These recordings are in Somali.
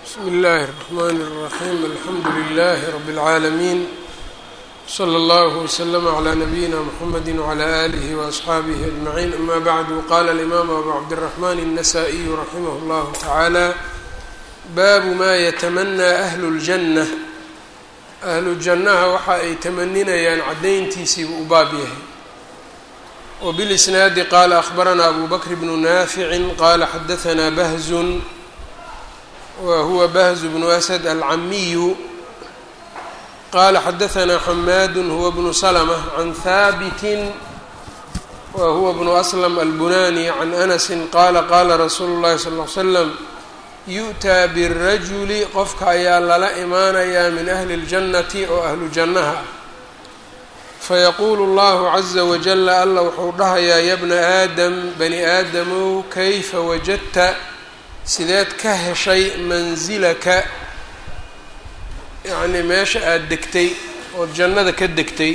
bsmi اllahi الرحmn الرaxيm alxamdu لlh rb العaalمين slى اllه وslm عlى نabيina mحamedi وعlى آlih وأصxaabih أجمعين ama bعd qala الإmam abu cabdالرحmn النsائي raximh اllah taعalى baabu ma yتmnى أhl الجنة ahlu jannaha waxa ay tamaninayaan caddayntiisiibu u baab yahay wbilisnaadi qaala akhbaranaa abu bakr bnu naaficin qaala xadahanaa bahzun wa huwa bahzu bnu asad alcamiyu qaala xadahanaa xamaadu huwa bnu slmة can haabitin wa huwa bnu aslam albunani can anasi qaala qaala rasuulu اllahi sal ly slam yu'taa birajuli qofka ayaa lala imaanayaa min ahli اljannati oo ahlu jannaha ah fayaquulu allahu caza wajala alla wuxuu dhahayaa ya bna aadam bani aadamow kayfa wajadta sideed ka heshay mansilaka yacnii meesha aada degtay ood jannada ka degtay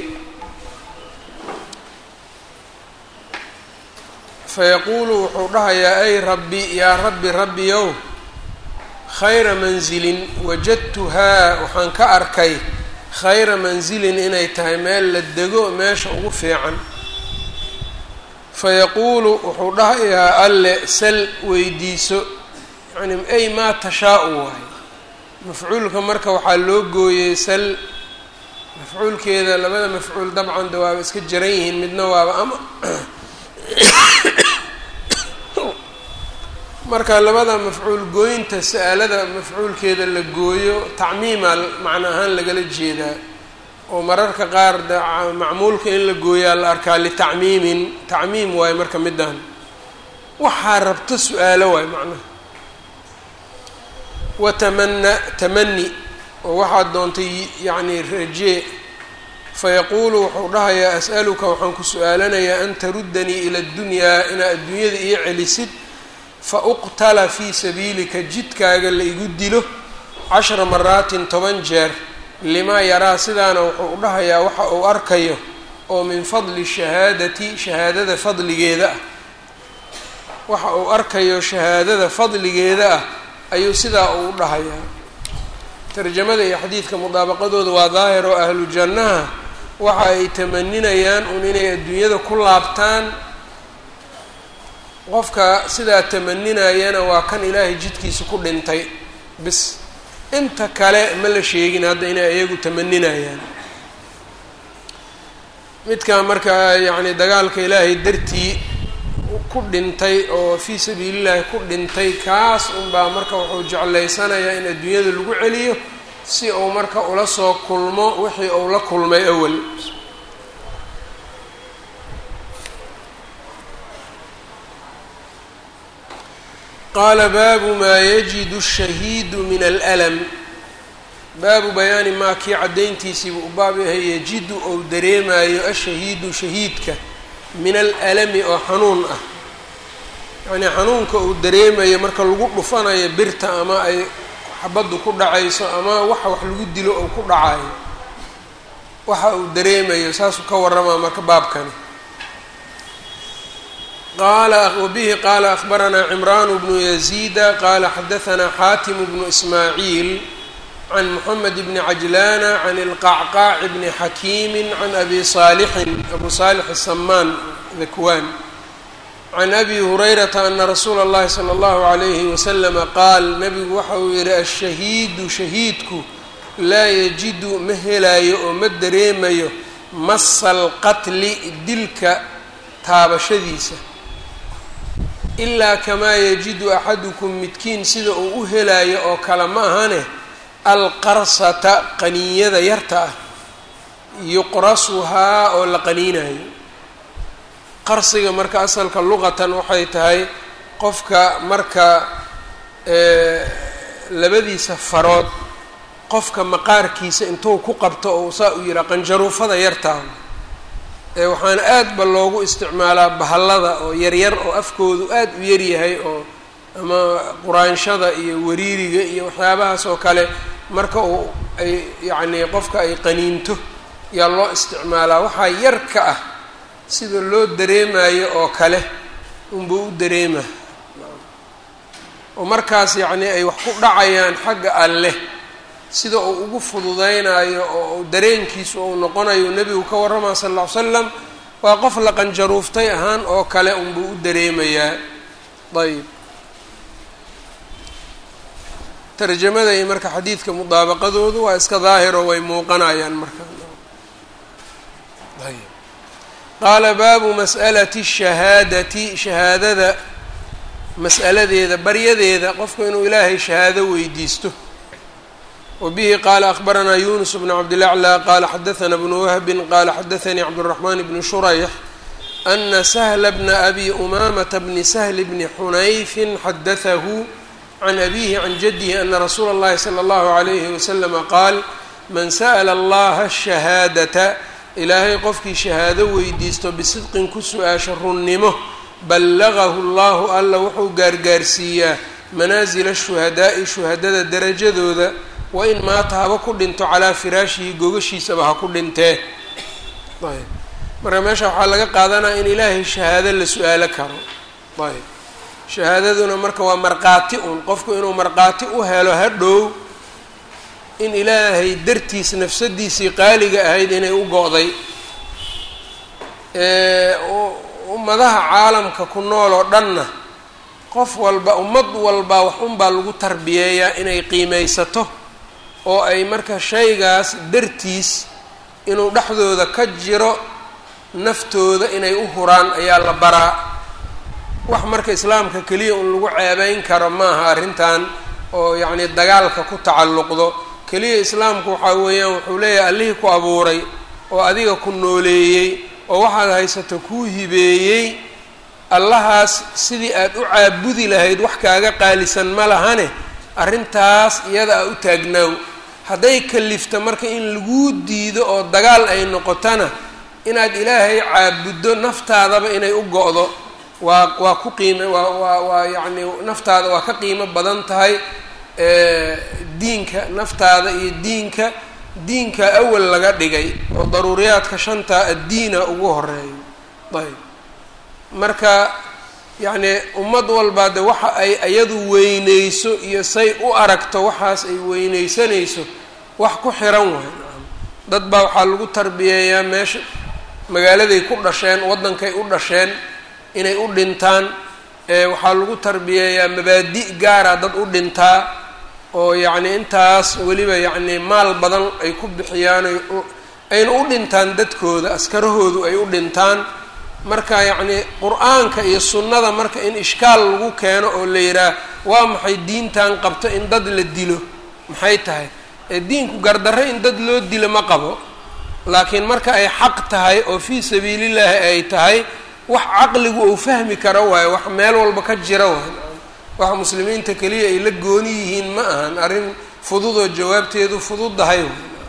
fayaquulu wuxuu dhahayaa ay rabbi yaa rabbi rabbiyow khayra mansilin wajadtuhaa waxaan ka arkay khayra mansilin inay tahay meel la dego meesha ugu fiican fayaquulu wuxuu dhahayaa alle sal weydiiso yacni ay maa tashaa-u waay mafcuulka marka waxaa loo gooyey sal mafcuulkeeda labada mafcuul dabcan de waaba iska jaran yihiin midna waaba ama marka labada mafcuul gooyinta sa-aalada mafcuulkeeda la gooyo tacmiima macno ahaan lagala jeedaa oo mararka qaar de macmuulka in la gooyaa la arkaa litacmiimin tacmiim waayo marka middan waxaa rabta su-aalo waayo macnaha watamana tamani oo waxaad doontay yacni rajee fayaquulu wuxuu dhahayaa as'aluka waxaan ku su-aalanayaa an taruddanii ila addunyaa inaad adduunyada ii celisid fa uqtala fii sabiilika jidkaaga la igu dilo cashra maraatin toban jeer limaa yaraa sidaana wuxuu u dhahayaa waxa uu arkayo oo min fadli shahaadati shahaadada fadligeeda ah waxa uu arkayo shahaadada fadligeeda ah ayuu sidaa uu u dhahayaa tarjamada iyo xadiidka mudaabaqadooda waa daahir oo ahlu jannaha waxa ay tamaninayaan un inay adduunyada ku laabtaan qofka sidaa tamaninayana waa kan ilaahay jidkiisa ku dhintay bis inta kale ma la sheegin hadda inay iyagu tamaninayaan midkaa markaa yacni dagaalka ilaahay dartii ku dhintay oo fii sabiilillahi ku dhintay kaas unbaa marka wuxuu jeclaysanayaa in adduunyada lagu celiyo si uu marka ula soo kulmo wixii uu la kulmay awal qaala baabu maa yajidu shahiidu min allam baabu bayaani maa kii caddayntiisiibu u baab yahay yajidu ou dareemayo ashahiidu shahiidka min alalami oo xanuun ah yacnii xanuunka uu dareemayo marka lagu dhufanayo birta ama ay xabaddu ku dhacayso ama waxa wax lagu dilo ou ku dhacayo waxa uu dareemayo saasuu ka warramaa marka baabkani qala wbihi qaala akhbaranaa cimraan bnu yaziida qaala xadahanaa xaatim bnu ismaaciil can moxamed bni cajlaana can ilqacqaaci bni xakiimi can abi saalixin abu saalix asamaan dakwaan can abi hurayrata ana rasuula اllahi salى اllahu عalayhi waslama qaal nabigu waxa uu yihi ashahiidu shahiidku laa yajidu ma helaayo oo ma dareemayo masa alqatli dilka taabashadiisa ilaa kamaa yajidu axadukum midkiin sida uu u helaayo oo kale ma ahane alqarsata qaniinyada yarta ah yuqrasuhaa oo la qaniinayo qarsiga marka asalka luqatan waxay tahay qofka marka labadiisa farood qofka maqaarkiisa intuu ku qabto oo saa u yihaa qanjaruufada yartaa waxaana aad ba loogu isticmaalaa bahallada oo yaryar oo afkoodu aad u yaryahay oo ama quraanshada iyo wariiriga iyo waxyaabahaas oo kale marka uu ay yacnii qofka ay qaniinto yaa loo isticmaalaa waxaa yar ka ah sida loo dareemayo oo kale unbuu u dareema oo markaas yacnii ay wax ku dhacayaan xagga alleh sida uu ugu fududaynayo oo dareenkiisu uu noqonayo nebigu ka warramaya sal alla ly slam waa qof la qanjaruuftay ahaan oo kale unbuu u dareemayaa ayb tarjamada iyo marka xadiidka mudaabaqadoodu waa iska daahiro way muuqanayaan marka ayb qaala baabu mas'alati shahaadati shahaadada mas'aladeeda baryadeeda qofku inuu ilaahay shahaado weydiisto wbihi qala akbaranaa yunus bn cabdilaclى qala xadaثna bnu wahbi qala xadaثanii cabdالرaحman bn shurayx ana sahla bna abi umamata bni shl bni xunayfi xadaثahu can abihi can jadihi ana rasuula اllahi slى اllahu عalayhi waslama qaal man sa'la allaha shahaadata ilaahay qofkii shahaado weydiisto bisidqin ku su-aasha runnimo ballagahu llahu alla wuxuu gaargaarsiiyaa manaasila shuhadaa'i shuhadada darajadooda wain maata haba ku dhinto calaa firaashihi gogashiisaba ha ku dhintee ayb marka meesha waxaa laga qaadanaya in ilaahay shahaado la su-aalo karo ayb shahaadaduna marka waa markhaati un qofku inuu markhaati u helo hadhow in ilaahay dartiis nafsadiisii qaaliga ahayd inay u go-day ummadaha caalamka ku nool oo dhanna qof walba ummad walba wax unbaa lagu tarbiyeeyaa inay qiimeysato oo ay marka shaygaas dartiis inuu dhexdooda ka jiro naftooda inay u huraan ayaa la baraa wax marka islaamka keliya un lagu ceebeyn karo maaha arrintan oo yacni dagaalka ku tacalluqdo keliya islaamku waxaa weeyaan wuxuu leeyahay allihii ku abuuray oo adiga ku nooleeyey oo waxaad haysato kuu hibeeyey allahaas sidii aad u caabudi lahayd wax kaaga qaalisan ma lahane arrintaas iyada a u taagnaaw hadday kalifto marka in laguu diido oo dagaal ay noqotona inaad ilaahay caabuddo naftaadaba inay u go-do waa waa ku qiime waa waa waa yacni naftaada waa ka qiimo badan tahay diinka naftaada iyo diinka diinka awal laga dhigay oo daruuriyaadka shantaa addiina ugu horeeyo ayb marka yacni ummad walbaa de waxa ay iyadu weyneyso iyo say u aragto waxaas ay weyneysanayso wax ku xiran waay dad baa waxaa lagu tarbiyeeyaa meesha magaaladay ku dhasheen waddankay u dhasheen inay u dhintaan waxaa lagu tarbiyeeyaa mabaadi' gaara dad u dhintaa oo yacni intaas weliba yacni maal badan ay ku bixiyaan ayna u dhintaan dadkooda askarahoodu ay u dhintaan marka yacni qur-aanka iyo sunnada marka in ishkaal lagu keeno oo la yidhaah waa maxay diintan qabto in dad la dilo maxay tahay ee diinku gardarre in dad loo dilo ma qabo laakiin marka ay xaq tahay oo fii sabiilillaahi ay tahay wax caqligu uu fahmi karo waayo wax meel walba ka jira waay waxa muslimiinta keliya ay la gooni yihiin ma ahan arrin fududoo jawaabteedu fududdahay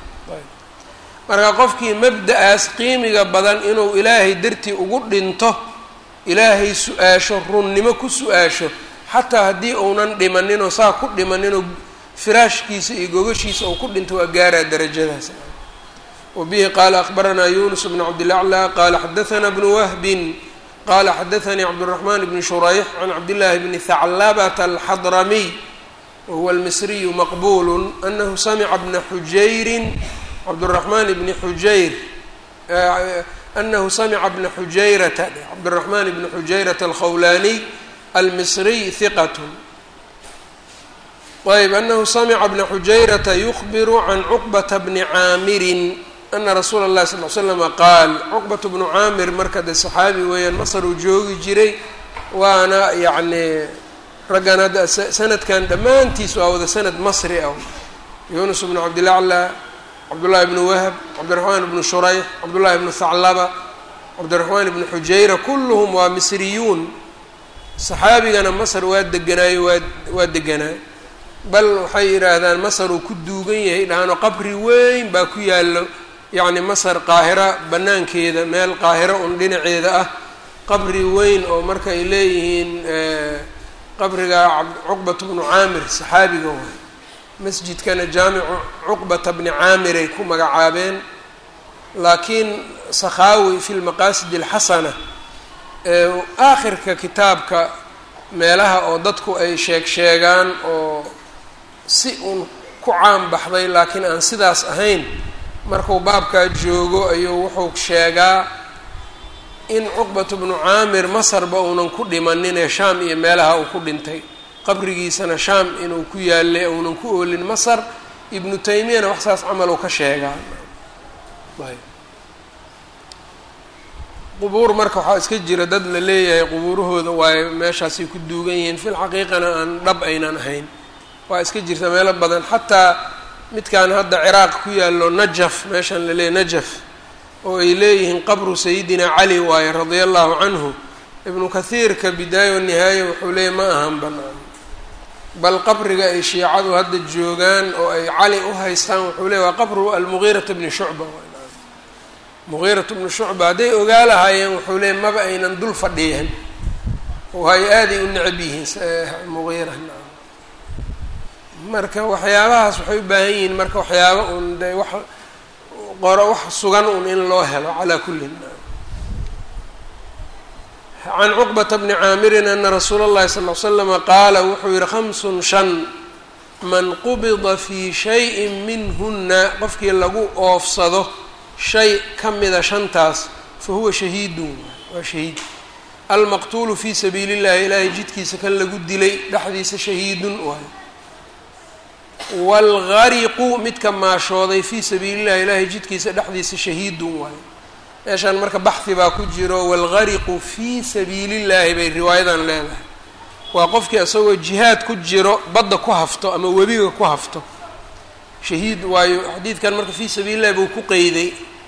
marka qofkii mabda-aas qiimiga badan inuu ilaahay dartii ugu dhinto ilaahay su-aasho runnimo ku su-aasho xataa haddii uunan dhimaninoo saa ku dhimaninoo firaashkiisa iyo gogashiisa uu ku dhinto waa gaaraa darajadaas wabihi qaala akbaranaa yunus bnu cabdilaclى qaala xadaثna bnu wahbin qala xadaثanii cabdالرaحman bn shurayx can cabdillaahi bni haclabata alxadramiy wahuwa almisriyu maqbul anahu samica bna xujayrin cabdالرaحman bni xujayr anahu samica bna xujayrata cabdالرaحman bni xujayrata alkhawlaniy almisriy hiqat ayb anahu samica bna xujayrata yukbiru can cuqbata bni caamirin ana rasuula اllahi sal l slama qaal cuqbat bnu caamir marka de saxaabi weeyaan masar uu joogi jiray waana yacni raggan hadda sanadkan dhammaantiis waa wada sanad masri ah yunus bnu cabdilacla cabdullahi bnu wahb cabdiraxmaan bnu shurayx cabdullahi bnu haclaba cabdiraxmaan bnu xujayra kulluhum waa misriyuun saxaabigana masar waa deganaayo waa waa deganaayo bal waxay yidhaahdaan masar uu ku duugan yahay dhahaano qabri weyn baa ku yaallo yacni masar qaahira bannaankeeda meel qaahiro un dhinaceeda ah qabri weyn oo marka ay leeyihiin qabriga cuqbata bnu caamir saxaabiga waay masjidkana jaamicu cuqbata bni caamiray ku magacaabeen laakiin sakhaawi fi lmaqaasid alxasana aakhirka kitaabka meelaha oo dadku ay sheeg sheegaan oo si uun ku caan baxday laakiin aan sidaas ahayn markuu baabkaa joogo ayuu wuxuu sheegaa in cuqbatu bnu caamir masarba uunan ku dhimaninee shaam iyo meelaha uu ku dhintay qabrigiisana shaam inuu ku yaallay uunan ku oolin masar ibnu taymiyana wax saas camal uu ka sheegaa qubuur marka waxaa iska jira dad la leeyahay qubuurahooda waayo meeshaasay ku duugan yihiin fil xaqiiqana aan dhab aynan ahayn waa iska jirta meelo badan xataa midkan hadda ciraaq ku yaallo najaf meeshan la leeyahy najaf oo ay leeyihiin qabru sayidina cali waaye radia allahu canhu ibnu kathiirka bidaaya wanihaaya wuxuu leeyahy ma ahan banaan bal qabriga ay shiicadu hadda joogaan oo ay cali u haystaan wuxuu leeyahy waa qabru almugiirata bni shucba mugiiratu bnu shucba hadday ogaa lahaayeen wuxuu leeyay maba aynan dul fadhiyan oo ay aaday u necab yihiin mugiira marka waxyaabahaas waxay u baahan yihiin marka waxyaaba un de wax qoro wax sugan un in loo helo calaa kullin can cuqbata bni caamirin ana rasuula اllahi sal l slama qaala wuxuu yihi khamsun shan man qubida fii shayin minhuna qofkii lagu oofsado shay ka mida shantaas fa huwa shahiidun waa shahiid almaqtuulu fii sabiili llahi ilaahay jidkiisa kan lagu dilay dhexdiisa shahiidun waayo waalgariqu midka maashooday fii sabiili llahi ilaahay jidkiisa dhexdiisa shahiidun waayo meeshaan marka baxhi baa ku jiro waalgariqu fii sabiili llahi bay riwaayadan leedahay waa qofkii isagoo jihaad ku jiro badda ku hafto ama webiga ku hafto shahiid waayo xadiidkan marka fii sabiili llahi buu ku qeyday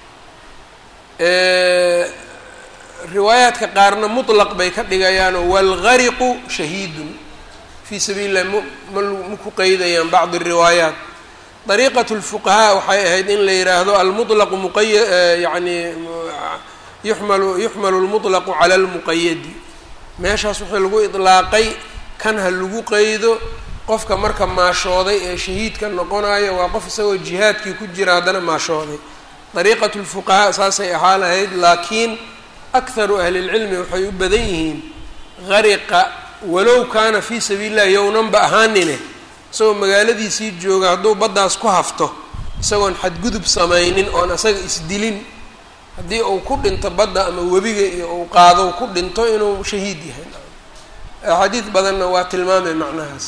riwaayaadka qaarna mutlaq bay ka dhigayaanoo waalgariqu shahiidun fii sabiili llahi mma ma ku qeydayaan bacdi riwaayaat dariiqat lfuqahaa waxay ahayd in la yidhaahdo almutlaqu muqaya yani yuxmalu yuxmalu lmutlaqu cala lmuqayadi meeshaas wixii lagu idlaaqay kan ha lagu qeydo qofka marka maashooday ee shahiidka noqonayo waa qof isagoo jihaadkii ku jira haddana maashooday dariiqat lfuqahaa saasay ahaa lahayd laakiin akharu ahli lcilmi waxay u badan yihiin gariqa walow kaana fii sabiili llahi yownanba ahaanine isagoo magaaladiisii jooga hadduu baddaas ku hafto isagoon xadgudub samaynin oon isaga isdilin haddii uu ku dhinto badda ama webiga iyo uu qaado ku dhinto inuu shahiid yahay axaadiid badanna waa tilmaamay macnahaas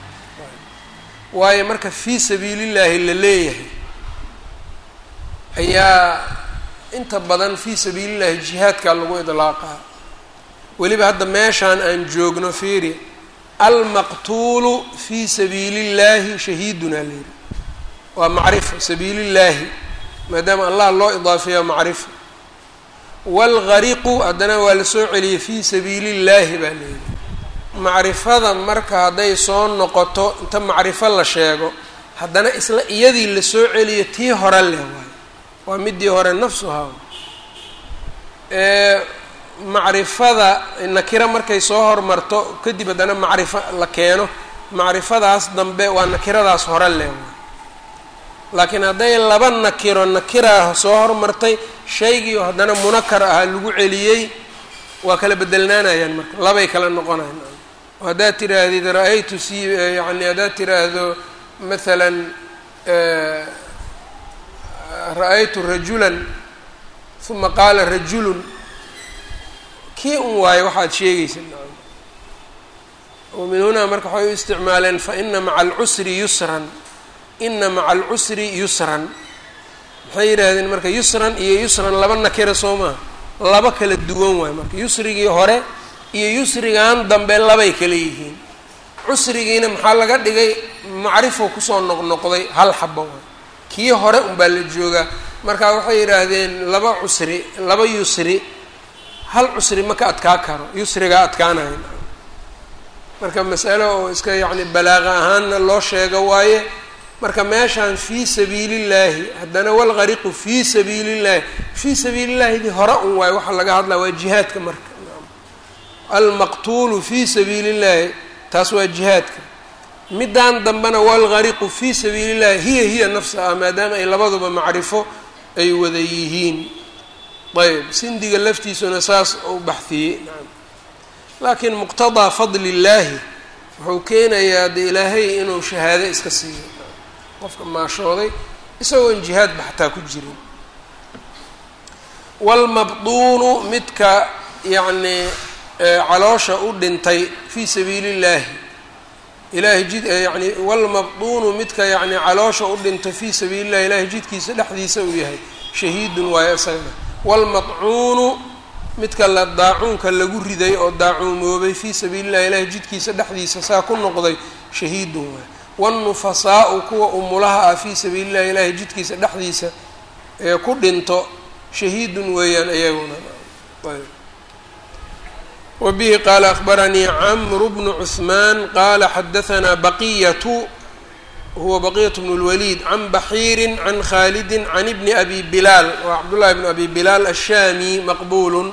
waayo marka fii sabiilillaahi la leeyahay ayaa inta badan fii sabiilillahi jihaadkaa lagu idlaaqaa weliba hadda meeshaan aan joogno fiiri almaqtuulu fii sabiili llaahi shahiidunaa layidhi waa macrifo sabiilillaahi maadaama allah loo idaafeeya macrifo waalgariqu haddana waa la soo celiyey fii sabiili llaahi baa layidhi macrifada marka hadday soo noqoto inta macrifo la sheego haddana isla iyadii la soo celiyo tii hore leh waayo waa midii hore nafsuhaa ee macrifada nakiro markay soo hormarto kadib haddana macrifo la keeno macrifadaas dambe waa nakiradaas hore leh waayo laakiin hadday laba nakiro nakira soo hormartay shaygii haddana munakar ahaa lagu celiyey waa kala bedelnaanayaan marka labay kala noqonayan haddaad tiraahdid ra-aytu si yani haddaad tiraahdo maalan ra-aytu rajulan uma qaala rajulun kii un waayo waxaad sheegaysa min hunaa marka waxay u isticmaaleen faina maca alcusri yusran ina maca alcusri yusran maxay yidhaahdeen marka yusran iyo yusran laba nakira soo maha laba kala duwan waayo marka yusrigii hore iyo yusrigan dambe labay kala yihiin cusrigiina maxaa laga dhigay macrifo kusoo noqnoqday hal xaba waay kii hore unbaa la joogaa marka waxay yidhaahdeen laba cusri laba yusri hal cusri ma ka adkaa karo yusrigaa adkaanayo marka masalo oo iska yacni balaaqa ahaanna loo sheego waaye marka meeshaan fii sabiili llaahi haddana walgariqu fii sabiili llahi fii sabiili llaahidii hore un waayo waxaa laga hadlaa waa jihaadka marka almaqtuulu fii sabiili llahi taas waa jihaadka middan dambena walgariqu fii sabiili llahi hiya hiya nafsaha maadaama ay labaduba macrifo ay wada yihiin ayb sindiga laftiisuna saas u baxiyey laakiin muqtadaa fadli illaahi wuxuu keenayaa de ilaahay inuu shahaado iska siiyo qofka maashooday isagoon jihaadba xataa ku jirin waalmabduunu midka yacnii caloosha u dhintay fii sabiili illaahi ilahay jid yani waalmabduunu midka yacni caloosha u dhintay fii sabiili llahi ilahay jidkiisa dhexdiisa uu yahay shahiidun waayo isagana waalmadcuunu midka la daacuunka lagu riday oo daacuumoobay fii sabiili llahi ilahay jidkiisa dhexdiisa saa ku noqday shahiidun waayo wاlnufasaau kuwa umulaha ah fii sabiili llahi ilahay jidkiisa dhexdiisa ee ku dhinto shahiidun weeyaan iyaguna wa bihi qaala akbaranii camru bnu cuثmaan qaala xadahanaa baqiyatu huwa baqiyat bn اlwaliid can baxiiri can khaalidi can ibni abi bilaal waa cabdullahi bn abi bilaal ashaami maqbulu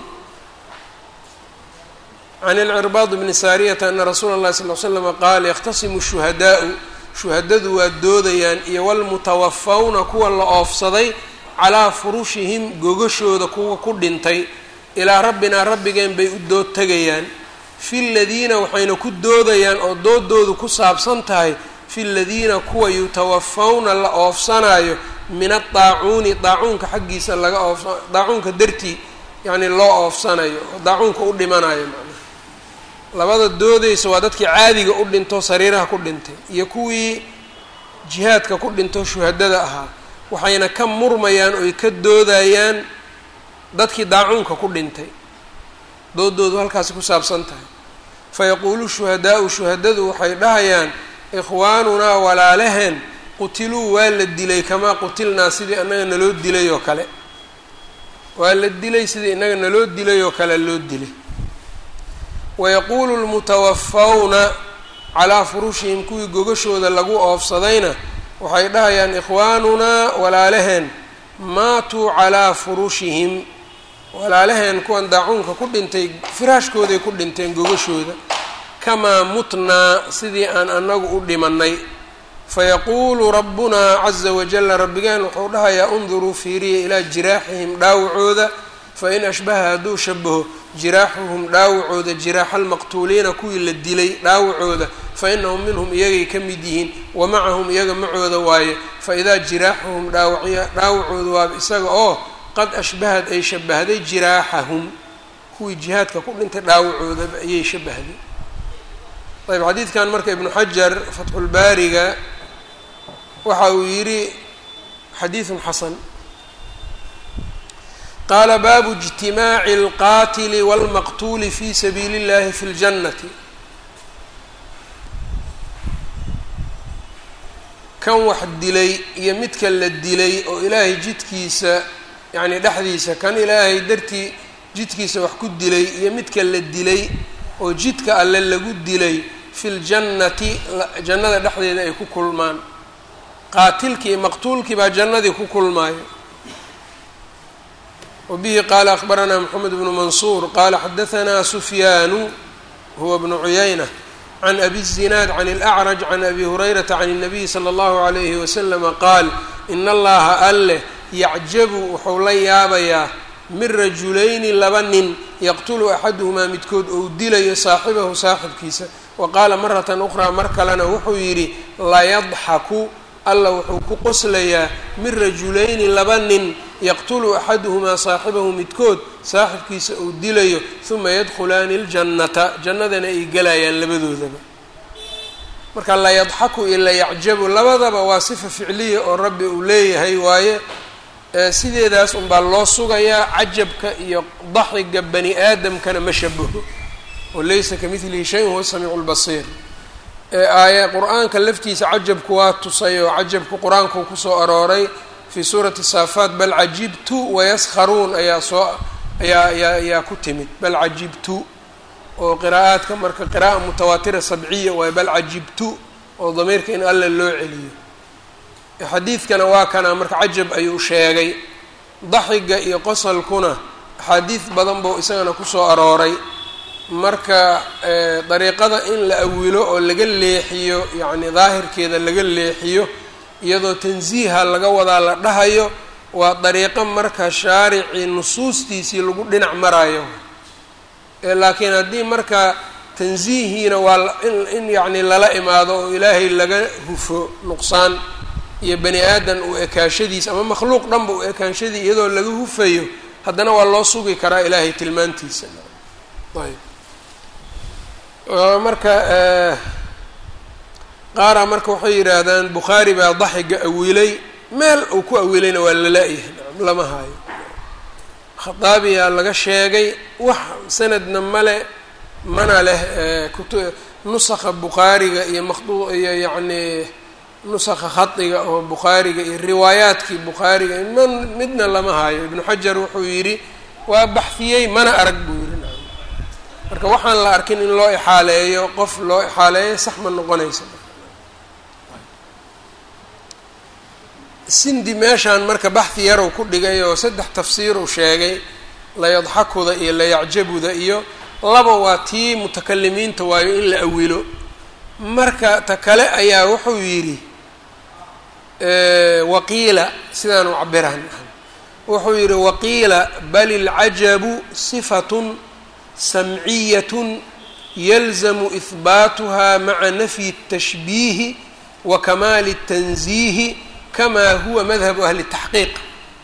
can ilcirbaad bni saariyata ana rasuula اllahi sal l slama qaal yakhtasimu shuhadaau shuhadadu waa doodayaan iyo walmutawafawna kuwa la oofsaday calaa furushihim gogashooda kuwa ku dhintay ilaa rabbinaa rabbigeen bay u dood tegayaan fi ladiina waxayna ku doodayaan oo doodoodu ku saabsan tahay fi ladiina kuwa yutawafawna la oofsanayo min adaacuuni daacuunka xaggiisa laga oofsa daacuunka dartii yacni loo oofsanayo oo daacuunka u dhimanayo macnaha labada doodaysa waa dadkii caadiga u dhinto sariiraha ku dhintay iyo kuwii jihaadka ku dhinto shuhadada ahaa waxayna ka murmayaan oy ka doodayaan dadkii daacuunka ku dhintay doodoodu halkaasi ku saabsan tahay fayaquulu shuhadaau shuhadadu waxay dhahayaan ikhwaanunaa walaalaheen qutiluu waa la dilay kamaa qutilnaa sidii annaga naloo dilay oo kale waa la dilay sidii innaga naloo dilay oo kale loo dilay wayaquulu lmutawafawna calaa furushihim kuwii gogashooda lagu oofsadayna waxay dhahayaan ikhwaanunaa walaalaheen maatuu calaa furushihim walaalaheen kuwan daacuunka ku dhintay firaashkooday ku dhinteen gogashooda kamaa mutnaa sidii aan annagu u dhimannay fayaquulu rabbunaa caza wajalla rabbigeen wuxuu dhahayaa unduruu fiiriya ilaa jiraaxihim dhaawacooda fain ashbaha hadduu shabaho jiraaxuhum dhaawacooda jiraaxa almaqtuuliina kuwii la dilay dhaawacooda fa inahum minhum iyagay ka mid yihiin wa macahum iyaga macooda waaye fa idaa jiraaxuhum dhaawaciya dhaawacooda waaba isaga oo qad ashbahad ay shabahday jiraaxahum kuwii jihaadka ku dhintay dhaawacoodaba ayay shabahday ayb xadiidkan marka ibnu xajar fatxulbaariga waxa uu yidhi xadiidun xasan qaala baabu اجtimaaci اlqaatili wاlmaqtuuli fi sabiili اllahi fi اljannati kan wax dilay iyo midka la dilay oo ilaahay jidkiisa yacni dhexdiisa kan ilaahay dartii jidkiisa wax ku dilay iyo midka la dilay oo jidka alle lagu dilay fi ljannati jannada dhexdeeda ay ku kulmaan qaatilkii iyo maqtuulkii baa jannadii ku kulmaayo wa bihi qaala akbaranaa moxamed bnu mansuur qaala xadahanaa sufyaanu huwa bnu cuyayna can abi الzinaad can اlأcraj can abi hurayrata can الnabiyi slى اllahu عalayhi waslama qaal in allaha alleh yacjabu wuxuu la yaabayaa min rajulayni laba nin yaqtulu axaduhumaa midkood ou dilayo saaxibahu saaxibkiisa wa qaala maratan ukhraa mar kalena wuxuu yidhi layadxaku alla wuxuu ku qoslayaa min rajulayni laba nin yaqtulu axaduhumaa saaxibahu midkood saaxibkiisa uu dilayo huma yadkhulaani ljannata jannadana ay gelayaan labadoodaba marka layadxaku iyo layacjabu labadaba waa sifa ficliya oo rabbi uu leeyahay waaye sideedaas unbaa loo sugayaa cajabka iyo daxiga bani aadamkana ma shabaho oo laysa ka midlihi shay huwa samiicu lbasiir aaya qur-aanka laftiisa cajabku waa tusay oo cajabku qur-aanku kusoo arooray fii suurati saafaat bal cajibtu wayaskharuun ayaa soo ayaa ayaa ayaa ku timid bal cajibtu oo qiraa'aadka marka qira'a mutawaatira sabciya waaye bal cajibtu oo damiirka in alla loo celiyo xadiidkana waa kana marka cajab ayuu sheegay daxiga iyo qosalkuna axaadiid badan buu isagana kusoo arooray marka dariiqada in la awilo oo laga leexiyo yacni daahirkeeda laga leexiyo iyadoo tansiiha laga wadaa la dhahayo waa dariiqo marka shaaricii nusuustiisii lagu dhinac marayo laakiin haddii marka tansiihiina waa in yacni lala imaado oo ilaahay laga hufo nuqsaan iyo bani aadan uu ekaashadiisa ama makhluuq dhanba uu ekaanshadii iyadoo laga hufayo haddana waa loo sugi karaa ilaahay tilmaantiisa ayb marka qaara marka waxay yidhaahdaan bukhaari baa daxiga awilay meel uu ku awilayna waa lala-yahay nacam lama haayo khataabiyaa laga sheegay wax sanadna male mana leh kutu nusakha bukhaariga iyo maqdu iyo yacni nusakha khadiga oo bukhaariga iyo riwaayaadkii bukhaariga man midna lama haayo ibnu xajar wuxuu yidhi waa baxfiyey mana arag buu yidhi nacam marka waxaan la arkin in loo ixaaleeyo qof loo ixaaleeyo sax ma noqonaysa sindi meeshaan marka baxhi yarow ku dhigay oo saddex tafsiiruu sheegay layadxakuda iyo layacjabuda iyo laba waa tii mutakalimiinta waayo in la awilo marka ta kale ayaa wuxuu yidhi waqiila sidaanu cabirahan wuxuu yidhi waqiila bal ilcajabu sifatun samciyatun yalzamu ihbaatuha maca nafyi الtashbiihi wa kamaali الtanziihi kama huwa madhabu ahli الtaxqiiq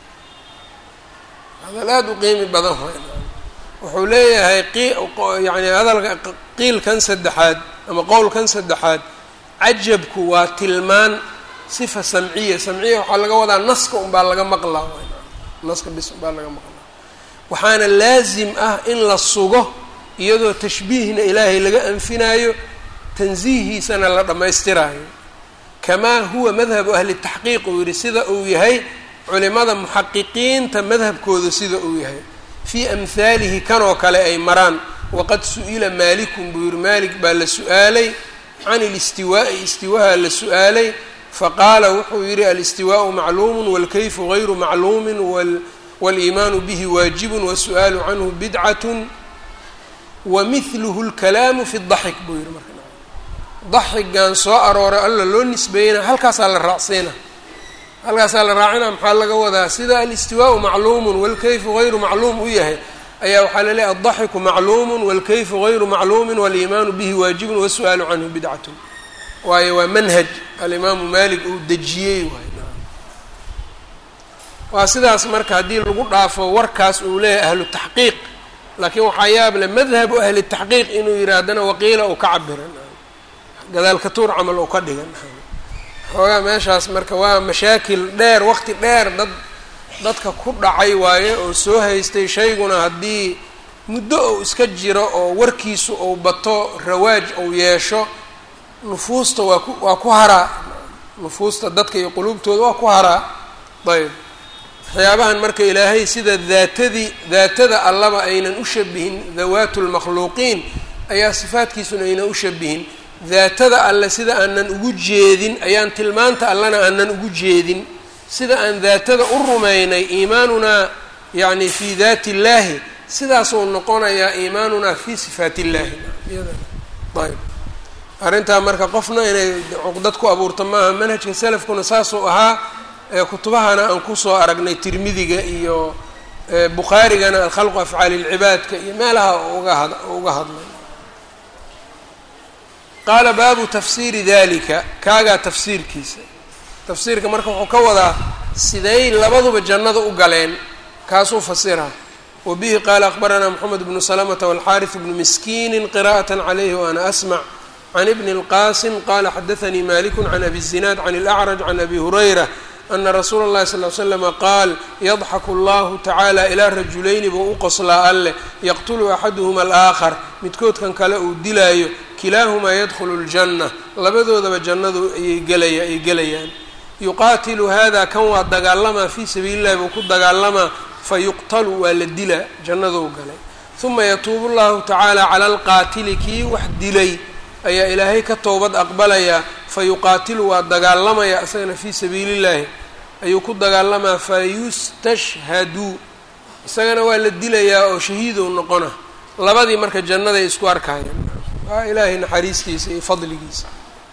hadal aada u qiimi badan wuxuu leeyahay yani hadalka qiilkan saddexaad ama qowlkan saddexaad cajabku waa tilmaan sifa samciya samciya waxaa laga wadaa naska unbaa laga maqlaa naska bis unbaa laga maqlaa waxaana laasim ah in la sugo iyadoo tashbiihna ilaahay laga anfinaayo tansiihiisana la dhammaystiraayo kamaa huwa madhabu ahli taxqiiq uu yihi sida uu yahay culimada muxaqiqiinta madhabkooda sida uu yahay fii amhaalihi kanoo kale ay maraan waqad su-ila maalikun buu yihi maalik baa la su-aalay can ilistiwaa'i istiwaha la su-aalay faqaala wuxuu yihi alistiwaau macluumu walkayfu gayru macluumin waliimaanu bihi waajibun wasu-aalu canhu bidcatun wamihluhu lkalaamu fi daxik buu yihi marka daxigan soo arooray alla loo nisbeeyena halkaasaa la raacsiina halkaasaa la raacina maxaa laga wadaa sida alistiwaau macluumun walkayfu gayru macluum u yahay ayaa waxaa la leeyahy addaxiku macluumun walkayfu gayru macluumin waliimaanu bihi waajibun wasu-aalu canhu bidcatun waayo waa manhaj alimaamu maalik uu dejiyey waay waa sidaas marka haddii lagu dhaafo warkaas uu leeyahay ahlu taxqiiq laakiin waxaa yaab le madhabu ahli taxqiiq inuu yihi haddana waqiila uu ka cabiran gadaalka tuur camal uu ka dhigan xoogaa meeshaas marka waa mashaakil dheer waqti dheer dad dadka ku dhacay waaye oo soo haystay shayguna haddii muddo ou iska jiro oo warkiisu ou bato rawaaj ou yeesho nufuusta waa ku waa ku haraa nufuusta dadka iyo quluubtooda waa ku haraa ayb waxyaabahan marka ilaahay sida daatadii daatada allaba aynan u shabihin dawaatu lmakhluuqiin ayaa sifaadkiisuna aynan u shabihin daatada alle sida aanan ugu jeedin ayaan tilmaanta allena aanan ugu jeedin sida aan daatada u rumaynay iimaanunaa yacni fii daati illaahi sidaasuu noqonayaa iimaanunaa fii sifaat illaahi ayb arrintaa marka qofna inay cuqdad ku abuurto maaha manhajka salafkuna saasuu ahaa kutubahana aan kusoo aragnay tirmidiga iyo bukhaarigana alkhalqu afcaali lcibaadka iyo meelaha uga had uga hadlay qaala baabu tafsiiri dalika kaagaa tafsiirkiisa tafsiirka marka wuxuu ka wadaa siday labaduba jannada u galeen kaasuu fasiraa wa bihi qaala akbaranaa moxamed bnu salamata walxaariث bnu miskiini qira'aة calayhi waana asmac can ibni اlqasim qala xadaanii maliku can abi الzinaad can اlأcraj can abi hurayra ana rasuula اllahi sal ly slama qaal yadxaku allahu tacaala ilaa rajulayni buu u qoslaa alleh yaqtulu axaduhuma alaakhar midkoodkan kale uu dilaayo kilaahumaa yadkhulu ljanna labadoodaba jannadu ayay gelaya ay gelayaan yuqaatilu hada kan waa dagaalamaa fii sabiili llahi buu ku dagaalamaa fayuqtalu waa la dilaa jannaduu galay uma yatuubu llahu tacaala cala alqaatili kii wax dilay ayaa ilaahay ka towbad aqbalayaa fayuqaatilu waa dagaalamaya isagana fii sabiili llahi ayuu ku dagaalamaa fayustashhadu isagana waa la dilayaa oo shahiidow noqona labadii marka jannaday isku arkayaan waa ilaahay naxariistiisa iyo fadligiisa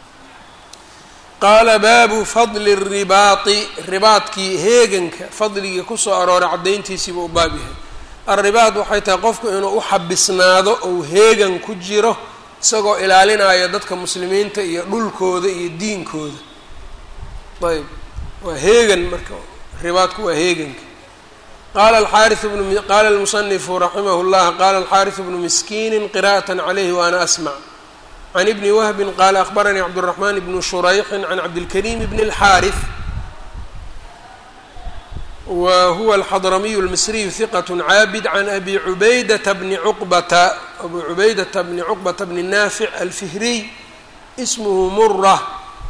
qaala baabu fadli ribaati ribaadkii heeganka fadligii kusoo arooray caddayntiisiiba u baab yahay alribaad waxay tahay qofku inuu u xabisnaado ou heegan ku jiro isagoo ilaalinayo dadka muslimiinta iyo dhulkooda iyo diinkooda ayb waa heegan marka ribaadku waa heeganka qala alxaariث bnu qaala almusanifu raximah اllah qala alxaariث bnu miskiini qira'aة calayhi waana asmع can ibni wahbi qaala akhbaranii cabdالraxman bnu shurayxi can cabdilkariim bn اlxaariث wa huwa alxadramiyu اlmisriyu hiqaة caabid can abi cubaydata bni cuqbata abu cubaydata bni cuqbata bni naafic alfihriy ismhu mura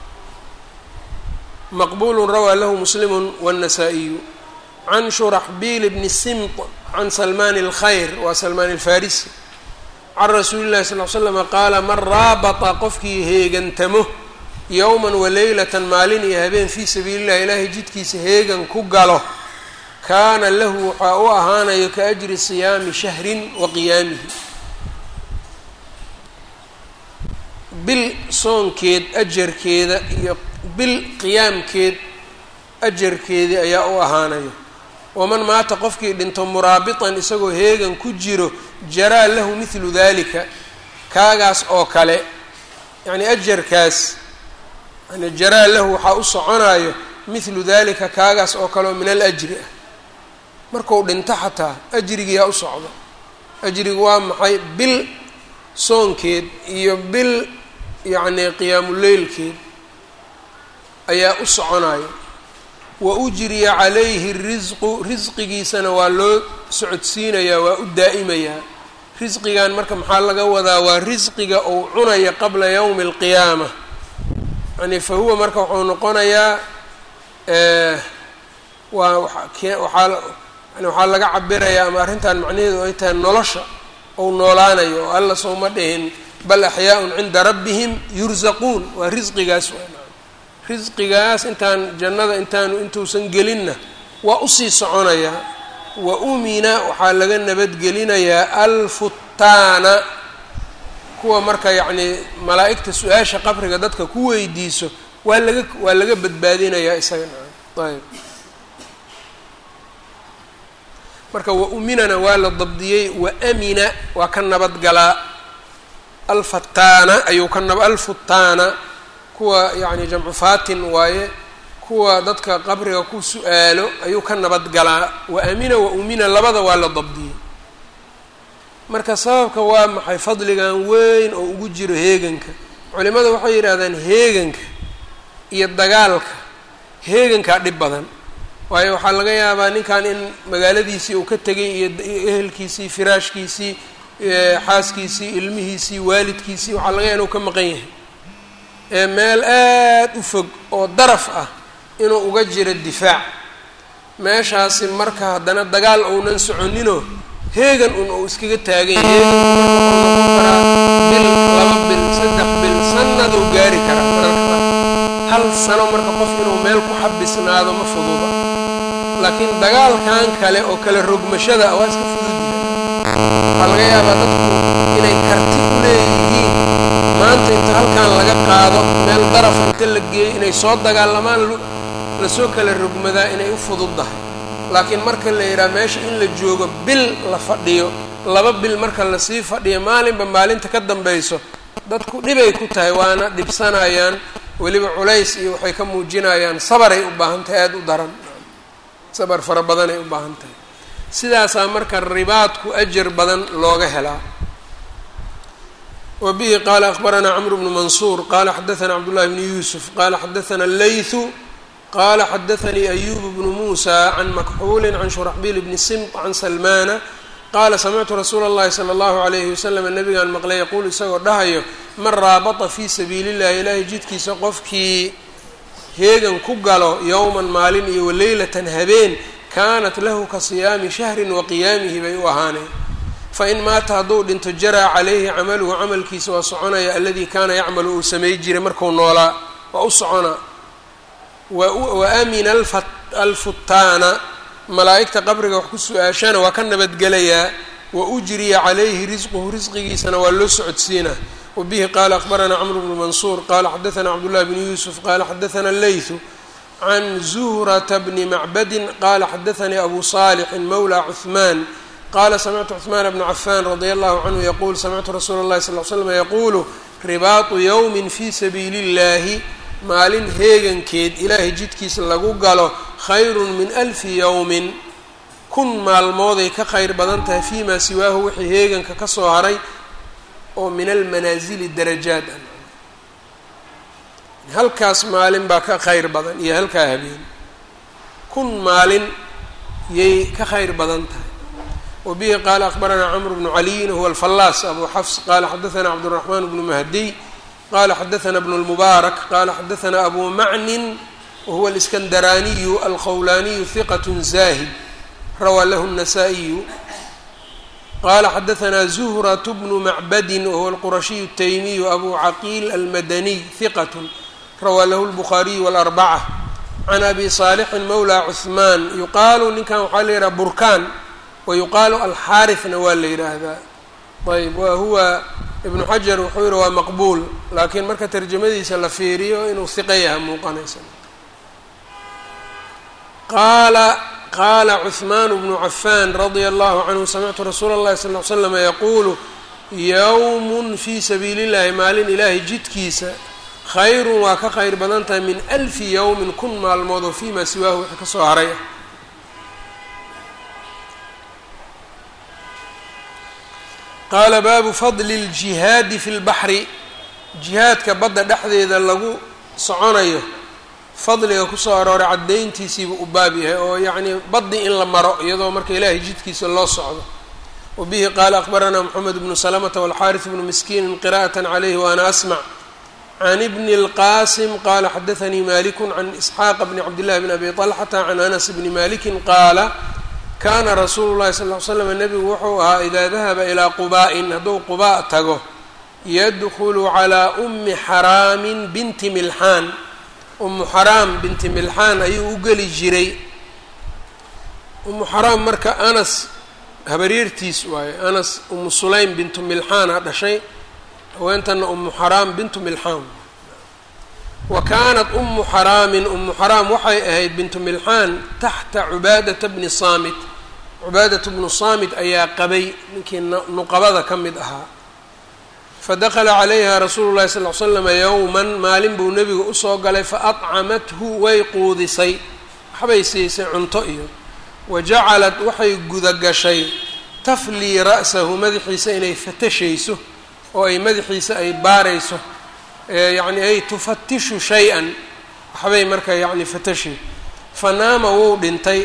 maqbul rawaa lahu muslim wالnasaa-iyu can shuraxbiil bni simt can salmaan اlkhayr waa salmaan alfarisi can rasuuli llahi sal l slama qaala man raabata qofkii heegantamo yowman waleylatan maalin iyo habeen fii sabiili llahi ilaahay jidkiisa heegan ku galo kaana lahu waxaa u ahaanayo ka ajri siyaami shahrin wa qiyaamihi bil soonkeed ajarkeeda iyo bil qiyaamkeed ajarkeedii ayaa u ahaanayo waman maata qofkii dhinto muraabitan isagoo heegan ku jiro jaraa lahu mithlu dalika kaagaas oo kale yacni ajarkaas yani jaraa lahu waxaa u soconayo mithlu dalika kaagaas oo kale oo min alajri ah marku dhinto xataa ajrigiyaa u socdo ajrigu waa maxay bil soonkeed iyo bil yacni qiyaamuleylkeed ayaa u soconayo wa ujriya calayhi risqu risqigiisana waa loo socodsiinayaa waa u daa'imayaa risqigan marka maxaa laga wadaa waa risqiga uu cunaya qabla yowmi alqiyaama yani fa huwa marka wuxuu noqonayaa waa waxaa yani waxaa laga cabirayaa ama arrintan macnaheedu ay tahay nolosha ou noolaanayo oo alla sooma dhihin bal axyaaun cinda rabbihim yurzaquun waa risqigaas risqigaas intaan jannada intaanu intuusan gelinna waa usii soconayaa wa umina waxaa laga nabadgelinayaa alfutaana kuwa marka yacnii malaa'igta su-aasha qabriga dadka ku weydiiso waa laga waa laga badbaadinayaa isaga ayb marka wa uminana waa la dabdiyey wa amina waa ka nabadgalaa alfataana ayuu ka nab alfutaana kuwa yacni jamcu fatin waaye kuwa dadka qabriga ku su-aalo ayuu ka nabadgalaa wa amina wa umina labada waa la dabdiyey marka sababka waa maxay fadligan weyn oo ugu jiro heeganka culimada waxay yidhaahdaan heeganka iyo dagaalka heegankaa dhib badan waayo waxaa laga yaabaa ninkan in magaaladiisii uu ka tegay iyo ehelkiisii firaashkiisii xaaskiisii ilmihiisii waalidkiisii waxaa laga yaaba inuu ka maqan yahay ee meel aad u fog oo daraf ah inuu uga jiro difaac meeshaasi marka haddana dagaal ounan soconinoo heegan un uu iskaga taagan yahay heegan marka wuxuu noqon karaa bil laba bil saddex bil sanaduu gaari karaa mararka hal sano marka qof inuu meel ku xabisnaado ma fududa laakiin dagaalkan kale oo kale rogmashada ah waa iska fududyahay waxaa laga yaabaa dadku inay karti u leeyihiin maanta inta halkan laga qaado meel daraf inta la geeyo inay soo dagaalamaan lasoo kala rogmadaa inay u fududdahay laakiin marka la yidhaha meesha in la joogo bil la fadhiyo laba bil marka lasii fadhiyo maalinba maalinta ka dambayso dadku dhibay ku tahay waana dhibsanayaan weliba culays iyo waxay ka muujinayaan sabaray u baahan tahay aada u daran sabar fara badanay u baahan tahay sidaasaa marka ribaadku ajar badan looga helaa wa bihi qaala akbaranaa camru bnu mansuur qaala xadaثana cabdullahi bni yuusuf qaala xadaثana leythu qala xadaثanii ayub bnu muusa can makxuuli can shuraxbiil bni simt can salmaana qaala samictu rasuula اllahi salى اllahu alayhi wasalam nabigaan maqlay yaquul isagoo dhahayo man raabata fii sabiili اllahi ilaahay jidkiisa qofkii heegan ku galo yowman maalin iyo waleylatan habeen kaanat lahu ka siyaami shahrin wa qiyaamihi bay u ahaaneen fain maata hadduu dhinto jaraa calayhi camaluhu camalkiisa waa soconaya aladii kaana yacmalu uu samay jiray marku noolaa waa u soconaa wa amina alfutaana malaa'igta qabriga wax ku su-aashana waa ka nabadgelayaa wa ujriya calayhi risquhu risqigiisana waa loo socodsiinaa wa bihi qaala akbaranaa camru bnu mansuur qaala xadaثana cabdullahi bni yuusuf qaala xadaثana leythu can zuhrata bni macbadin qaala xadaثanii abu saalixin mawla cuثmaan qala samictu cثmaan bna cafan radi allahu canhu yaquul samictu rasuula اllahi sal l slm yaquulu ribaatu yowmi fi sabiili اllahi maalin heegankeed ilaahay jidkiisa lagu galo khayru min alfi yowmin kun maalmooday ka khayr badan tahay fii maa siwaahu wixii heeganka ka soo haray oo min almanaasili darajaat ah halkaas maalin baa ka khayr badan iyo halkaa habeen kun maalin yay ka khayr badan tahay wa bihi qaala akbaranaa camr bnu caliyin huwa alfallaas abu xafs qaala xadaثana cabdالraxman bnu mahdiy qala xadaثna bn اlmubaarak qala xadaثna abu macnin wahuwa اlskandaraaniyu alqowlaaniyu hiqat zahid rawaa lahu الnasaa-iyu qala xadaثna zuhrat bnu macbadi wahuwa اlqurashiyu الtaymiyu abu caqiil almadaniy hiqat rawaa lahu اlbukhaariyu wاlarbacة can abi صaalixin mawla cuثmaan yuqaalu ninkan waxaa la yidhaha burkaan wayuqaalu alxaarثna waa la yidhaahdaa ayb wa huwa ibnu xajar wuxuu yihi waa maqbuul laakiin marka tarjamadiisa la fiiriyo inuu hiqa yaha muuqanaysa qaala qaala cuثmaan bnu cafan radia allahu canhu samictu rasuula اllahi sal ly slama yaquulu yowm fii sabiili اllahi maalin ilaahay jidkiisa khayrun waa ka khayr badan tahay min alfi yowmin kun maalmood oo fii maa siwaahu wixii kasoo haray ah qaala baabu fadli اljihaadi fi lbaxri jihaadka badda dhexdeeda lagu soconayo fadliga kusoo arooray caddayntiisiibu u baab yahay oo yacnii baddi in la maro iyadoo marka ilaahay jidkiisa loo socdo wa bihi qaala akbaranaa moxamed bnu salamata walxaaris bnu miskiinin qira'at calayhi waana asmac can ibni اlqaasim qaala xadaanii maliku can isxaaqa bni cabdillahi bn abi طalxata can anas bni malikin qaala kaana rasuulu llahi sal ly slam nebigu wuxuu ahaa idaa dahaba ilaa qubaa-in hadduu qubaa tago yadkhulu calaa ummi xaraamin binti milxaan ummu xaraam binti milxaan ayuu u geli jiray ummu xaraam marka anas habaryartiis waaye anas ummu sulaym bintu milxaana dhashay haweentana ummu xaraam bintu milxaan wa kaanat ummu xaraamin ummu xaraam waxay ahayd bintu milxaan taxta cubaadata bni saamit cubaadatu bnu saamit ayaa qabay ninkii nuqabada ka mid ahaa fadakala calayha rasuulu llahi sal l slama yowman maalin buu nebiga usoo galay faadcamathu way quudisay waxbay siisay cunto iyo wa jacalat waxay gudagashay taflii ra'sahu madaxiisa inay fatashayso oo ay madaxiisa ay baarayso yacni ay tufatishu shay-an waxbay marka yacni fatashay fanaama wuu dhintay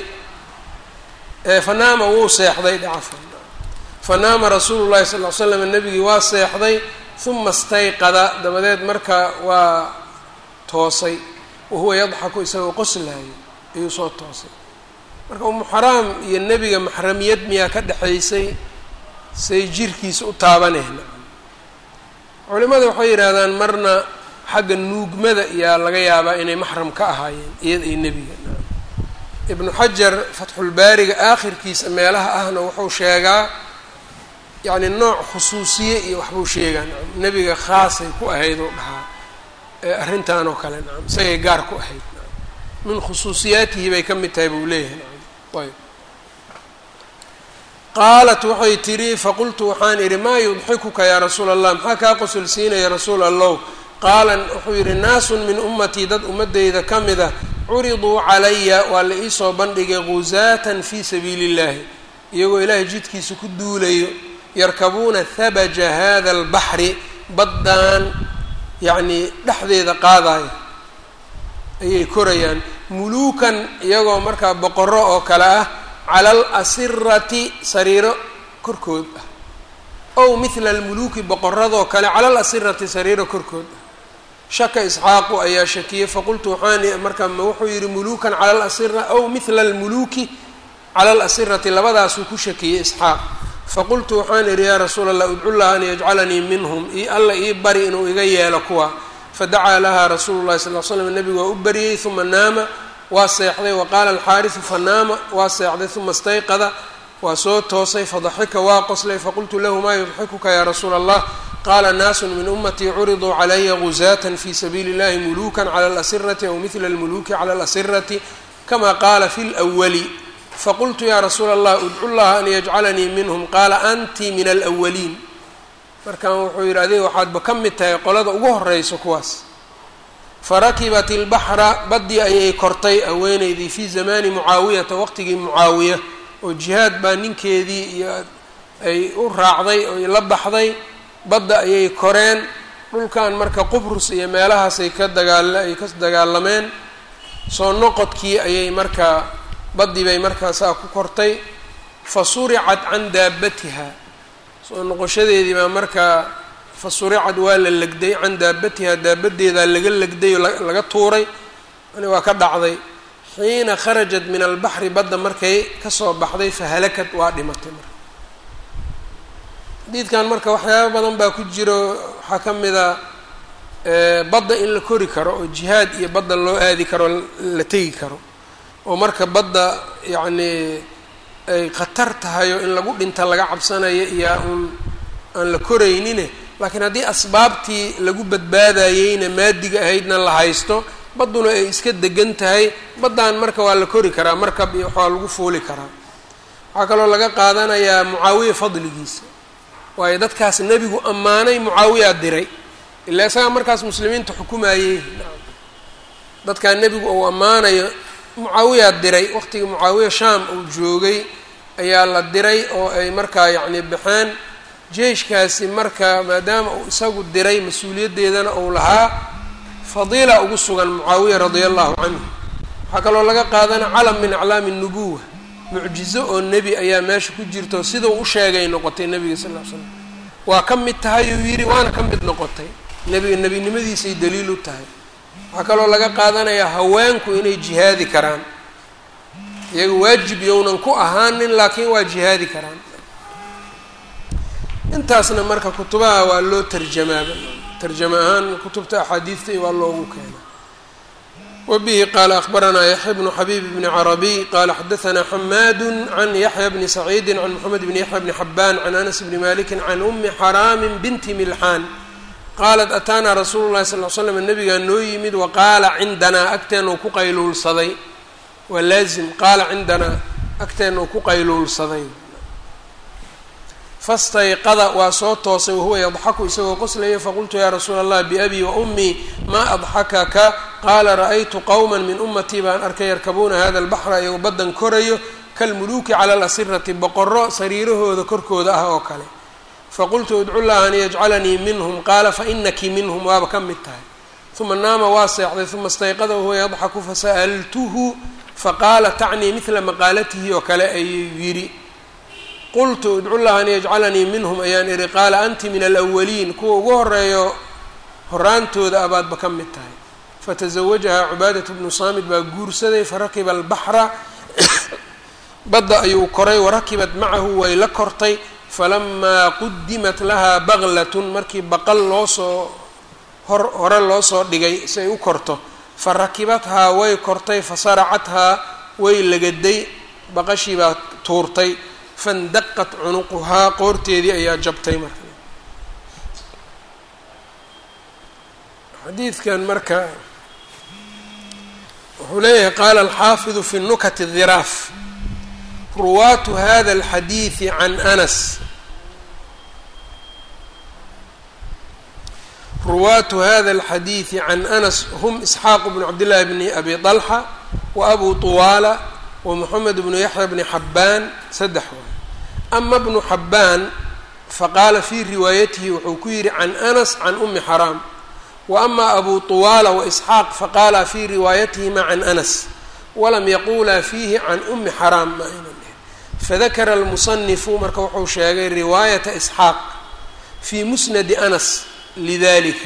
fanaama wuu seexday dhacafan fanaama rasuulu llahi sal ly slam nebigii waa seexday uma stayqada dabadeed marka waa toosay wahuwa yadxaku isagoo qoslaayo ayuu soo toosay marka umu xaraam iyo nebiga maxramiyad miyaa ka dhexaysay say jirkiisa u taabanayna culimada waxay yidhaahdaan marna xagga nuugmada iyaa laga yaabaa inay maxram ka ahaayeen iyada iyo nebiga ibnu xajar fatxulbaariga aakhirkiisa meelaha ahna wuxuu sheegaa yacni nooc khusuusiye iyo waxbuu sheegaa nacam nebiga khaasay ku ahayd oo dhahaa arrintan oo kale nacam isagay gaar ku ahayd nacam min khusuusiyaatihi bay ka mid tahay buu leeyahay nacam ayb qaalat waxay tidhi faqultu waxaan idhi maa yudxikuka yaa rasuula allah maxaa kaa qosolsiinaya rasuul allow qaala wuxuu yidhi naasun min ummatii dad ummadeyda ka mid ah curiduu calaya waa la iisoo bandhigay guzaatan fii sabiili illahi iyagoo ilaahay jidkiisa ku duulayo yarkabuuna habaja hada albaxri baddaan yacnii dhexdeeda qaadaya ayay korayaan muluukan iyagoo markaa boqoro oo kale ah cala alasirati sariiro korkood ah ow mithla almuluuki boqoradoo kale cala alasirati sariiro korkood ah shaka isxaaqu ayaa shakiyey faqultu waxaan marka ma wuxuu yihi muluukan cala alasira ow mithla almuluuki cala alasirati labadaasuu ku shakiyey isxaaq faqultu waxaan idhi yaa rasuula allah udcu llaha an yajcalanii minhum i alla ii bari inuu iga yeelo kuwa fadacaa lahaa rasuulu llahi sal l slam nebigu waa u bariyey uma naama waa seexday wa qaala alxaarisu fanaama waa seexday uma stayqada waa soo toosay fadaxika waa qoslay faqultu lahu maa yudxikuka yaa rasuula allah qaala naasun min ummatii curiduu calaya guzaatan fi sabiili اllahi muluukan cala alasirati aw mihla almuluuki cala alasirati kama qaala fi lwali faqultu yaa rasuula allah udcu llaha an yajcalanii minhum qaala anti min alwaliin markan wuxuu yidhi adiga waxaadba ka mid tahay qolada ugu horeyso kuwaas farakibat ilbaxra baddii ayay kortay haweeneydii fii zamaani mucaawiyata waqtigii mucaawiya oo jihaad baa ninkeedii iyo ay u raacday oy la baxday badda ayay koreen dhulkan marka qubrus iyo meelahaasay ka dagaal ay ka dagaalameen soo noqodkii ayay markaa baddii bay markaa saa ku kortay fa suricat can daabatiha soo noqoshadeedii baa markaa fa suricad waa la legday can daabatiha daabadeedaa laga legday oo laga tuuray yani waa ka dhacday xiina kharajat min albaxri badda markay kasoo baxday fahalakad waa dhimatay marka xadiidkan marka waxyaaba badan baa ku jiro waxaa ka mid a badda in la kori karo oo jihaad iyo badda loo aadi karo la tegi karo oo marka badda yacni ay khatar tahay oo in lagu dhinta laga cabsanayo iyo uun aan la koraynine laakiin haddii asbaabtii lagu badbaadayeyna maadiga ahaydna la haysto badduna ay iska degan tahay baddan marka waa la kori karaa markab iyo waxaa lagu fuuli karaa waxaa kaloo laga qaadanayaa mucaawiya fadligiisa waayo dadkaas nebigu ammaanay mucaawiyaa diray ilaa isagaa markaas muslimiinta xukumayey dadkaa nebigu uu ammaanayo mucaawiyaa diray waqtigii mucaawiya shaam uu joogay ayaa la diray oo ay markaa yacni baxeen jeyshkaasi marka maadaama uu isagu diray mas-uuliyaddeedana uu lahaa fadiila ugu sugan mucaawiya radia allahu canhu waxaa kaloo laga qaadana calam min aclaami nubuwa mucjizo oo nebi ayaa meesha ku jirto sidau u sheegay noqotay nebiga sal ll ly slam waa ka mid tahay uu yidhi waana ka mid noqotay nebiga nebinimadiisay daliil u tahay waxaa kaloo laga qaadanayaa haweenku inay jihaadi karaan iyaga waajib yownan ku ahaanin laakiin waa jihaadi karaan intaasna marka kutubaha waa loo tarjamaaba tarjama ahaan kutubta axaadiidta waa loogu keena wbihi qaala akbaranaa yaxya bnu xabiib bni carabiy qaala xadaanaa xamaadu can yaxya bni saciidi can moxamed bni yaxya bni xabaan can anas bni maliki can umi xaraami binti milxaan qaalat ataanaa rasuulu llahi sal l slam nabigaa noo yimid waqaala cindanaa agteenuu ku qayluulsaday waa laazim qaala cindanaa agteenuu ku qayluulsaday fastayqada waa soo toosay wahuwa yadxaku isagoo qoslaya faqultu yaa rasuula allah biabii wa ummii maa adxakaka qaala ra-aytu qowma min ummatii baan arkay yarkabuuna hada albaxra iyagoo baddan korayo kalmuluuki cala alasirati boqoro sariirahooda korkooda ah oo kale faqultu udcu llaha an yajcalanii minhum qaala fainaki minhum waaba ka mid tahay uma naama waa seexday uma istayqada wahuwa yadxaku fasa'altuhu faqaala tacnii midla maqaalatihi oo kale ayuu yidhi qultu idcu llaha an yajcalanii minhum ayaan idhi qaala anti min alawaliin kuwa ugu horeeyo horaantooda abaadba ka mid tahay fatazawajahaa cubaadatu bnu saamid baa guursaday farakiba albaxra badda ayuu koray warakibat macahu way la kortay falamaa qudimat lahaa baglatun markii baqal loosoo hor hore loo soo dhigay si ay u korto fa rakibathaa way kortay fasaracathaa way lagaday baqashii baa tuurtay fandaqat cunuquhaa qoorteedii ayaa jabtay marka xadiidkan marka wuxuu leeyahay qaala alxaafidu fi nukati dhiraaf ruwaatu hada alxadiidi can anas ruwaatu hada alxadiidi can anas hum isxaaq bnu cabdillahi bni abi طalxa wa abu طuwaala wa moxamed bnu yaxya bni xabbaan saddex waay ama bnu xabbaan faqaala fii riwaayatihi wuxuu ku yidhi can anas can umi xaraam wa ama abu طuwaala waisxaaq faqaala fii riwaayatihima can anas walam yaquulaa fiihi can umi xaraam ma aynan dhihin fadakara almusanifu marka wuxuu sheegay riwaayata isxaaq fii musnadi anas lidalika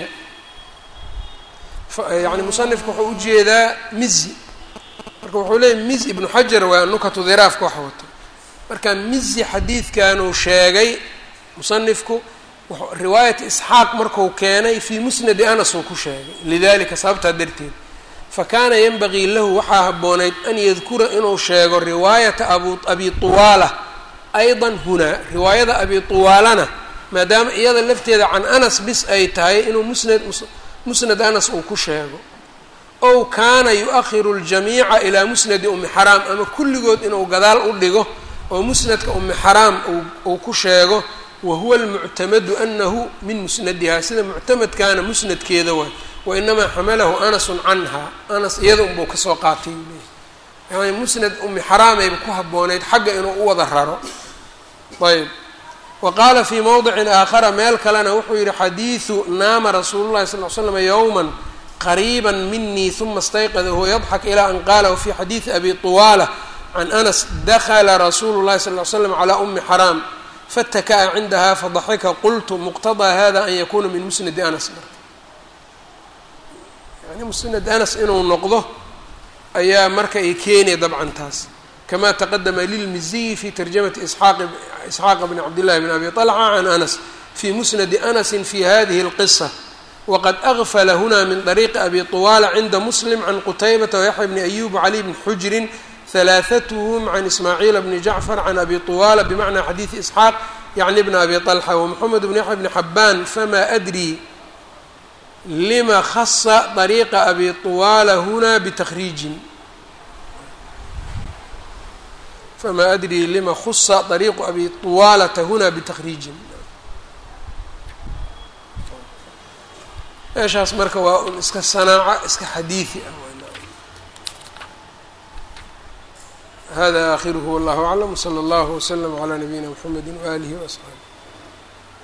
yani musanifka wuxuu ujeedaa mizi marka wuxuu leeyay miz ibnu xajar waa nukatu dhiraafka wax wato marka mizi xadiidkanuu sheegay musanifku riwaayat isxaaq marku keenay fii musnadi anas uu ku sheegay lidalika sababtaa darteed fakaana yanbagii lahu waxaa habboonayd an yadkura inuu sheego riwaayata abu abi tuwaala aydan hunaa riwaayada abi tuwaalana maadaama iyada lafteeda can anas bis ay tahay inuu musnad musnad anas uu ku sheego ow kaana yu-ahiru ljamiica ilaa musnadi umi xaraam ama kulligood inuu gadaal u dhigo oo musnadka umi xaraam uu ku sheego wa huwa almuctamadu anahu min musnadiha sida muctamadkaana musnadkeeda waay wainamaa xamalahu anasun canha anas iyada unbuu kasoo qaatay yani musnad umi xaraamayba ku habboonayd xagga inuu u wada raro ayb wa qaala fii mowdicin aakhara meel kalena wuxuu yihi xadiidu naama rasuulu llahi sal l slam yowma qariiba minii uma istayqada huwa yadxak ilaa an qaala wafii xadiidi abi طuwaala can anas dakla rasuulu llahi sal l slam calaa umi xaraam fataka'a cindaha fadaxika qultu muqtadaa hada an yakuna min musnadi anas marka yani musnad anas inuu noqdo ayaa marka ay keenaya dabcan taas kama taqadama lilmiziyi fi tarjamati isxaaqa bni cabdillahi bn abi طalca can anas fi musnadi anasi fi hadihi اlqisa wqad agfla huna min طariiqi abi طuwaala cinda muslim can qutaybata wayaxya bni ayub wcali bni xujrin halaaثathm can ismaaciila bni jacfar can abi طuwaala bimacna xadiidi isxaaq yacni bna abi طalxa wmoxamed bn yaxya bni xabaan fama adri lima khasa طariiqa abi طuwaala huna btakriijin fama adri lima khusa طariiqu abi طuwaalata huna btakriijin meeshaas marka waa un iska sanaaco iska xadiidi ah hada aakhiruhu wallahu aclam wslى اllahu wslm عlى nabiyina mxamedi waalihi وaصxaabi